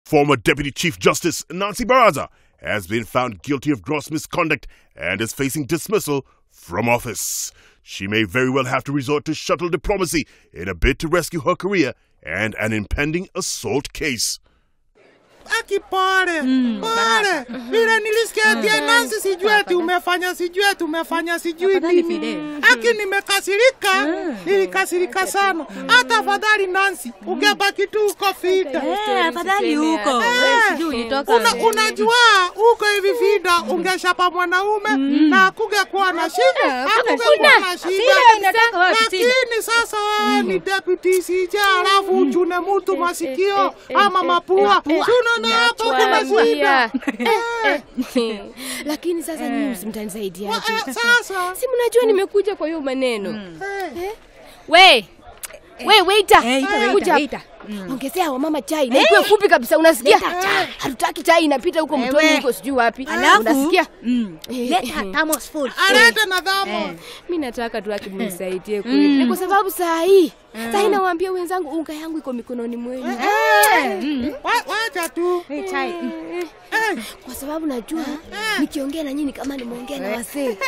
Former Deputy Chief Justice Nancy Baraza has been found guilty of gross misconduct and is facing dismissal from office. She may very well have to resort to shuttle diplomacy in a bid to rescue her career and an impending assault case. Aki pole pole, vile nilisikia tia Nancy, sijui ati umefanya sijui ati umefanya sijui Afadhali nini. Fidel. Aki nimekasirika, nilikasirika sana. Hata afadhali Nancy, ungebaki tu uko fita. Eh, afadhali huko. Wewe sijui ulitoka. Una, unajua huko hivi vida ungeshapa mwanaume na akungekuwa na shida, akungekuwa na shida. Shida inatoka wapi? Lakini sasa wewe ni deputy CJ alafu uchune mtu masikio ama mapua, si unaona hapo kuna shida. Eh, lakini sasa nyinyi msimtanisaidia wa- eh, Sasa si mnajua nimekuja kwa hiyo maneno eh, we we waiter Eh, ita, waiter, kuja waiter. ongezea wamama chai na ikuwe fupi kabisa unasikia hatutaki chai inapita huko mtoni Ewe. huko sijui wapi Alafu unasikia mm, Eh, leta eh. thermos full. alete na dhamo mi nataka tu akimnisaidie kweli ni kwa sababu saa hii saa hii nawaambia wenzangu unga yangu iko mikononi mwenu Wa- wacha tu Eh, chai. mm. Eh, kwa sababu najua nikiongea na nyinyi kama nimeongea na wasee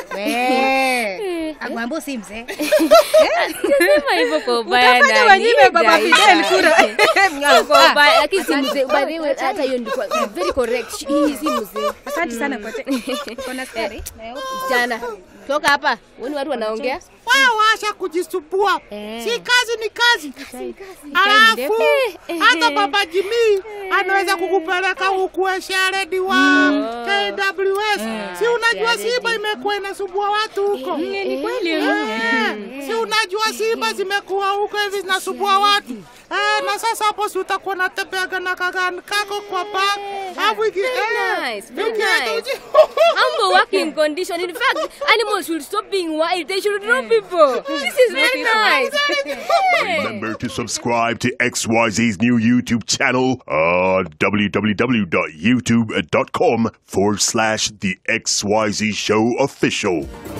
We. Agwambo si mzee. sema hivyo kwa ubaya Utafanya na wanyime nida, baba ida. Fidel kura. Kwa ubaya, lakini si mzee by the way hata hiyo ndiko very correct hii si mzee Asante sana kwa te- uko na sukari? jana toka hapa uoni watu wanaongea wewe washa kujisumbua Eh. si kazi ni kazi alafu hata baba Jimmy anaweza kukupeleka huku sharedi wa KWS si unajua Simba imekuwa inasumbua watu huko Ni kweli. Eh, si unajua Simba zimekuwa huko hivi zinasumbua watu eh, na sasa hapo si utakuwa natembeaga na kagani kako kwa bag alafu iki eh, nice, very ukienda nice. uji- humble working condition in fact animals should stop being wild they should know people this is very nice Remember to subscribe to XYZ's new YouTube channel on www.youtube.com forward slash the XYZ Show Official.